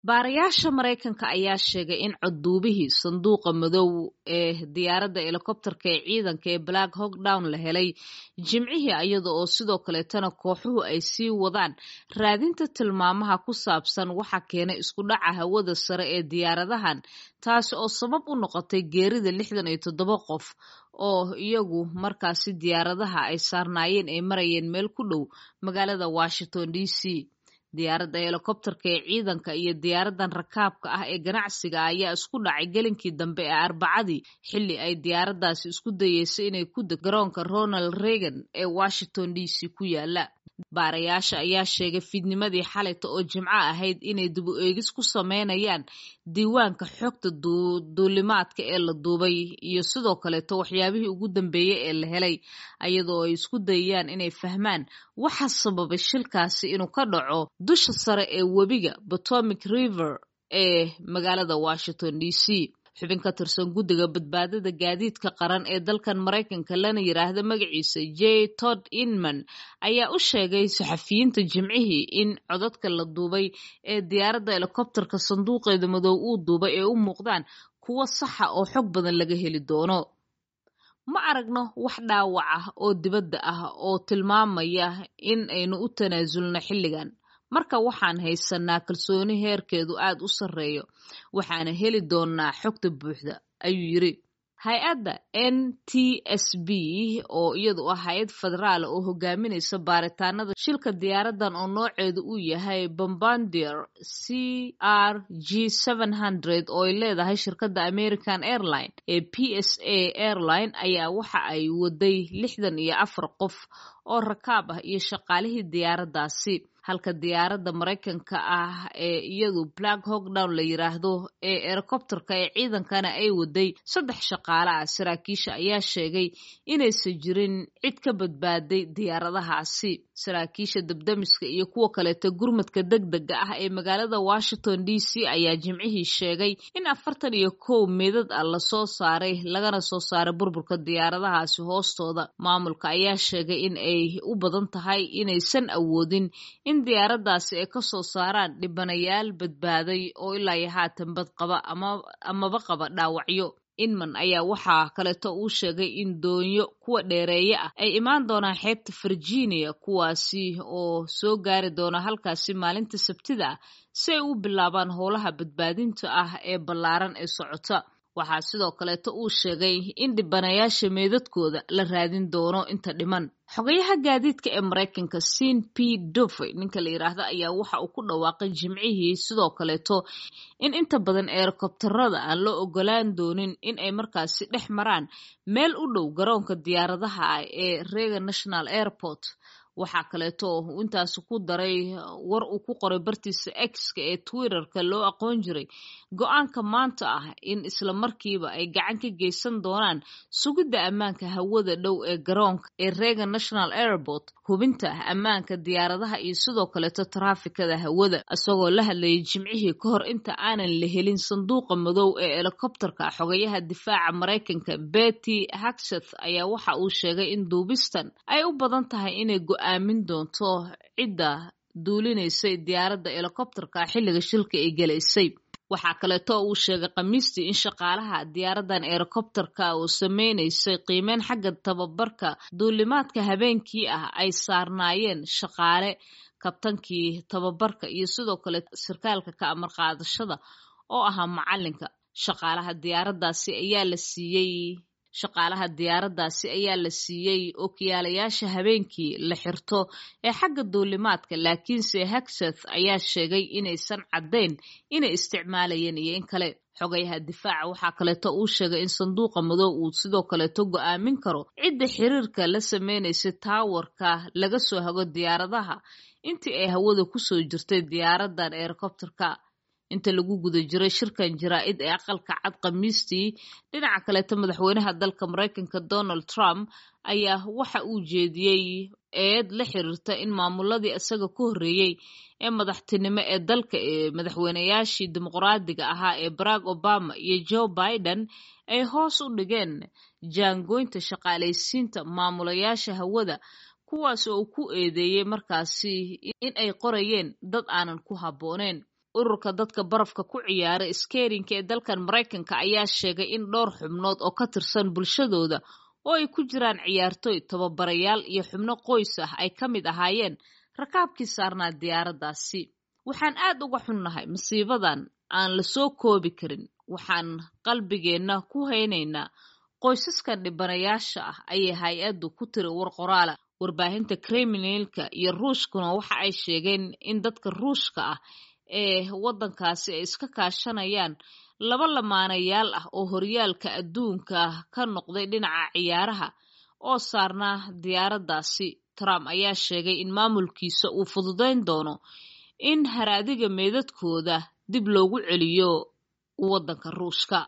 baarayaasha maraykanka ayaa sheegay in codduubihii sanduuqa madow ee diyaaradda helikobterka ee ciidanka ee black hawk down la helay jimcihii iyada oo sidoo kaleetana kooxuhu ay sii wadaan raadinta tilmaamaha ku saabsan waxa keenay isku dhaca hawada sare ee diyaaradahan taasi oo sabab u noqotay geerida lixdan iyo toddoba qof oo iyagu markaasi diyaaradaha ay saarnaayeen ay marayeen meel ku dhow magaalada washington d c diyaaradda helikobterka ee ciidanka iyo diyaaraddan rakaabka ah ee ganacsiga ayaa isku dhacay gelinkii dambe ee arbacadii xilli ay diyaaraddaasi isku dayeysay inay ku deg garoonka ronald reagan ee washington d c ku yaala baarayaasha ayaa sheegay fiidnimadii xalayta oo jimco ahayd inay dibu eegis ku sameynayaan diiwaanka xogta duulimaadka ee la duubay iyo sidoo kaleeto waxyaabihii ugu dambeeyey ee la helay iyadoo ay isku dayayaan inay fahmaan waxa sababay shilkaasi inuu ka dhaco dusha sare ee webiga potomic river ee magaalada washington d c xubin ka tirsan guddiga badbaadada gaadiidka qaran ee dalkan maraykanka lana yiraahdo magaciisa j tod inman ayaa u sheegay saxafiyiinta jimcihii in codadka la duubay ee diyaaradda helikobterka sanduuqeeda madow uu duubay ee u muuqdaan kuwo saxa oo xog badan laga heli doono ma aragno wax dhaawac ah oo dibadda ah oo tilmaamaya in aynu u tanaasulno xilligan marka waxaan haysanaa kalsooni heerkeedu aad u sarreeyo waxaana heli doonnaa xogta buuxda ayuu yidri hay-adda n t s b oo iyadu ah hay-ad federaal oo hogaaminaysa baaritaanada shilka diyaaraddan oo nooceedu uu yahay bombardier c r g oo ay leedahay shirkadda american airline ee p s a airline ayaa waxa ay waday lixdan iyo afar qof oo rakaab ah iyo shaqaalihii diyaaraddaasi halka diyaaradda maraykanka ah ee iyadu black hawk down la yiraahdo ee helikobterka ee ciidankana ay waday saddex shaqaale ah saraakiisha ayaa sheegay inaysan jirin cid ka badbaaday diyaaradahaasi saraakiisha dabdamiska iyo kuwa kaleeto gurmadka deg dega ah ee magaalada washington d c ayaa jimcihii sheegay in afartan iyo kow meedad ah lasoo saaray lagana soo saaray burburka diyaaradahaasi hoostooda maamulka ayaa sheegay in ay u badan tahay inaysan awoodin in diyaaraddaasi ay ka soo saaraan dhibanayaal badbaaday oo ilaa iyo haatan bad qaba amaba qaba dhaawacyo inman ayaa waxaa kaleeto uu sheegay in doonyo kuwa dheereeye ah ay imaan doonaan xeebta virginia kuwaasi oo soo gaari doona halkaasi maalinta sabtida ah si ay u bilaabaan howlaha badbaadinta ah ee ballaaran ee socota waxaa sidoo kaleeto uu sheegay in dhibanayaasha meedadkooda la raadin doono inta dhiman xogayaha gaadiidka ee maraykanka sin p dofe ninka la yiraahdo ayaa waxa uu ku dhawaaqay jimcihii sidoo kaleeto in inta badan eerokobtarada aan loo ogolaan doonin in ay markaasi dhex maraan meel u dhow garoonka diyaaradaha ah ee reagan national airport waxaa kaleeto uu intaasi ku daray war uu ku qoray bartiisa x-ka ee twitterka loo aqoon jiray go-aanka maanta ah in isla markiiba ay gacan ka geysan doonaan sugidda ammaanka hawada dhow ee garoonka ee reagan national airport hubinta ammaanka diyaaradaha iyo sidoo kaleeto taraafikada hawada isagoo la hadlayay jimcihii ka hor inta aanan la helin sanduuqa madow ee helikobterka xogayaha difaaca maraykanka betty hagseth ayaa waxa uu sheegay in duubistan ay u badan tahay inay go-aamin doonto cidda duulinaysay diyaaradda helikobterka xilliga shilka ay gelaysay waxaa kaleeto uu sheegay khamiistii in shaqaalaha diyaaraddan helikobterka oo sameynaysay qiimeyn xagga tababarka duulimaadka habeenkii ah ay saarnaayeen shaqaale kabtankii tababarka iyo sidoo kale sarkaalka ka amar qaadashada oo ahaa macalinka shaqaalaha diyaaraddaasi ayaa la siiyey shaqaalaha diyaaraddaasi ayaa la siiyey okiyaalayaasha habeenkii la xirto ee xagga duulimaadka laakiinse hagseth ayaa sheegay inaysan caddayn inay isticmaalayeen iyo in kale xogayaha difaaca waxaa kaleeto uu sheegay in sanduuqa madow uu sidoo kaleeto go-aamin karo cidda xiriirka la sameynaysay taawarka laga soo hago diyaaradaha intii ay hawada kusoo jirtay diyaaraddan helikobterka inta lagu guda jiray shirkan jaraa-id ee aqalka cad khamiistii dhinaca kaleeto madaxweynaha dalka maraykanka donald trump ayaa waxa uu jeediyey eed la xiriirta in maamuladii isaga ka horreeyey ee madaxtinimo ee dalka ee madaxweynayaashii dimuqraadiga ahaa ee barack obama iyo joe biden ay hoos u dhigeen jaangoynta shaqaalaysiinta maamulayaasha hawada kuwaas oo ku eedeeyey markaasi in ay qorayeen dad aanan ku habbooneyn ururka dadka barafka ku ciyaara skerinka ee dalkan maraykanka ayaa sheegay in dhowr xubnood oo ka tirsan bulshadooda oo ay ku jiraan ciyaartooy tababarayaal iyo xubno qoys ah ay ka mid ahaayeen rakaabkii saarnaa diyaaraddaasi waxaan aad uga xunnahay masiibadan aan la soo koobi karin waxaan qalbigeenna ku haynaynaa qoysaskan dhibanayaasha ah ayay hay-addu ku tiri war qoraala warbaahinta kriminalka iyo ruushkuna waxa ay sheegeen in dadka ruushka ah ee waddankaasi ay iska kaashanayaan laba lamaanayaal ah oo horyaalka adduunka ka noqday dhinaca ciyaaraha oo saarnaa diyaaraddaasi trump ayaa sheegay in maamulkiisa uu fududayn doono in haraadiga meedadkooda dib loogu celiyo waddanka ruushka